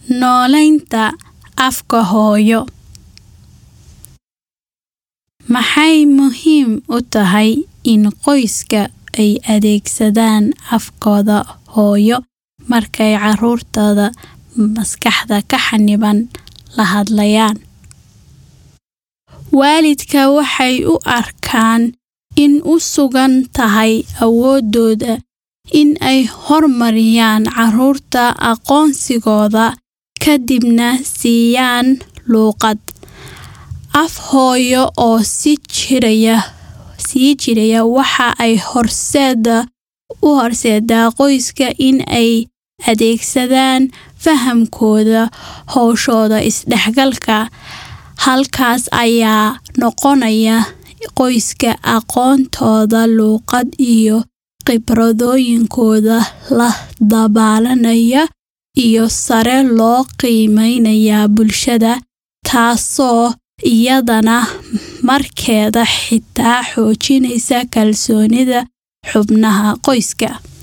Noolaynta afka hooyo Maxay muhiim u tahay in qoyska ay adeegsadaan afkooda hooyo markay carruurtooda maskaxda ka xanniban la hadlayaan? Waalidka waxay u arkaan in u sugan tahay awooddooda in ay horumariyaan carruurta aqoonsigooda ka dibna siiyaan luqad. Af hooyo oo sii jiraya waxa ay u horseedaa qoyska in ay adeegsadaan fahamkooda hawshooda isdhexgalka. Halkaas ayaa noqonaya qoyska aqoontooda luqad iyo khibradooyinkooda la dabaalaanaya iyo sare loo qiimeynaya bulshada, taasoo iyadana markeeda xitaa xoojinaysa kalsoonida xubnaha qoyska.